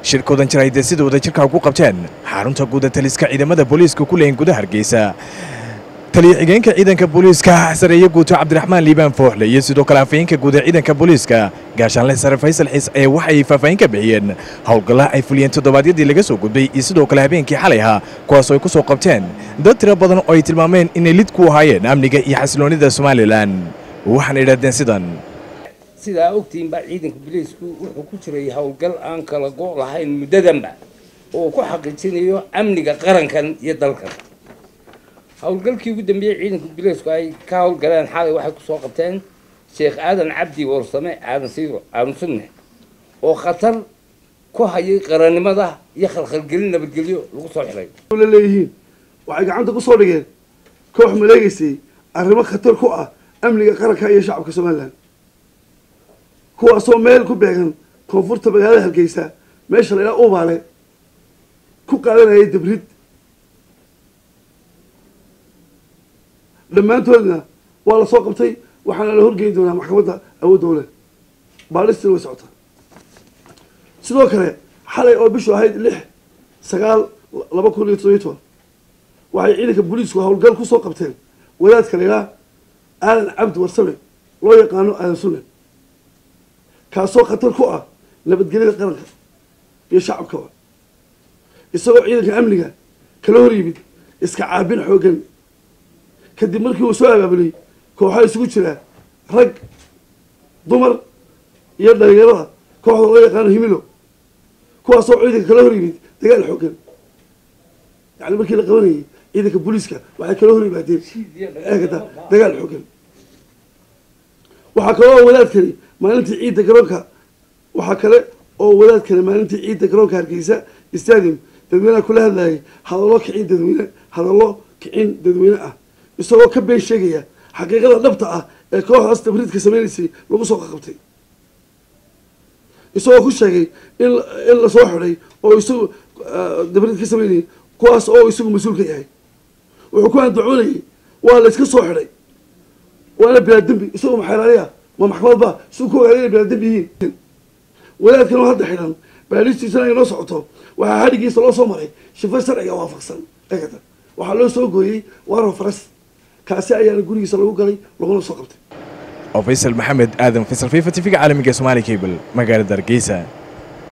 shirkoodan jir ay dee sida wadajirka ugu qabteen xarunta guuda taliska ciidamada booliiska ku leeyin gudaha hargeysa taliya xigeenka ciidanka booliiska sareeye guuto cabdiraxmaan liibaan fooxle iyo sidoo kale afayeenka guuda ciidanka booliiska gaashaanle sare faysal xiis ee waxay faahfaahin ka bixiyeen howlgalla ay fuliyeen toddobaadyadii laga soo gudbay iyo sidoo kale habeenkii xalay ahaa kuwaasoo ay ku soo qabteen dad tiro badan oo ay tilmaameen inay lid ku ahaayeen amniga iyo xasiloonnida somalilan waxaana idhahdeen sidan sidaa ogtihiin baa ciidanka biliisku wuxuu ku jiray howlgal aan kala go' lahayn muddadanba oo ku xaqiijinayo amniga qarankan iyo dalkan howlgalkii ugu dambeeyey ciidanka biliisku ay ka howlgaleen xalay waxay kusoo qabteen sheekh aadan cabdi warsame aadan siiro aadan sunne oo khatar ku hayay qarannimada iyo khalkhalgelin nabadgelyo lagu soo xiray la leeyihiin waxay gacanta ku soo dhigeen koox maleegaysay arrimo khatar ku ah amniga qaranka iyo shacabka somalilan kuwaasoo meel ku beegan koonfurta magaalada hargeysa meesha la ilaa ubaale ku qaadanayay dabrid dhammaantoodna waa la soo qabtay waxaana la horgeyn doonaa maxkamadda awood dowle baalistina way socotaa sidoo kale xalay oo bishu ahayd lix sagaal laba kun iyo toddobiyo toban waxay ciidanka booliisku howlgal ku soo qabteen wadaadka la ilaa aadan cabdi warsame loo yaqaano aadan sunne kaasoo khatar ku ah nabadgelyada qaranka iyo shacabkaba isagoo ciidanka amniga kala hor yimid iska caabin xooggan kadib markii uu soo abaabulay kooxaa isugu jira rag dumar iyo dhalinyarada kooxda loo yaqaano himilo kuwaasoo ciidanka kala hor yimid dagaal xooggan yani markii la qabanayay ciidanka booliiska waxay kala hor yimaadeen eegata dagaal xooggan waxaa kaloo wadaadkani maalintii ciidda garoonka waxaa kale oo wadaadkani maalintii ciidda garoonka hargeysa stadium dadweyneha kula hadlayay hadallo kicin dadweyne hadallo kicin dadweyne ah isagoo ka been sheegaya xaqiiqada dhabta ah ee kooxdaas tabriidka sameynaysay lagu soo qaqabtay isagoo ku sheegay in in lasoo xidhay oo isagu dabriid ka sameynayay kuwaas oo isagu mas-uul ka yahay wuxuu ku andacoonayay waa la iska soo xidhay waana bilaa dembi isagoo maxeelaaliya ma maxkamad ba siu ku ogaaday inay bilaa dembi yihiin wadaadkan oo hadda xidhan baalistiisana ay noo socoto waxaa hadhigiisa loo soo maray shifo sharciga waafaqsan eegata waxaa loo soo gooyey waro faras kaasi ayaana gurigiisa lagu galay laguna soo qabtay oo faysal maxamed aadan faysal fifa tv-ga caalamiga somaali cable magaalada hargeysa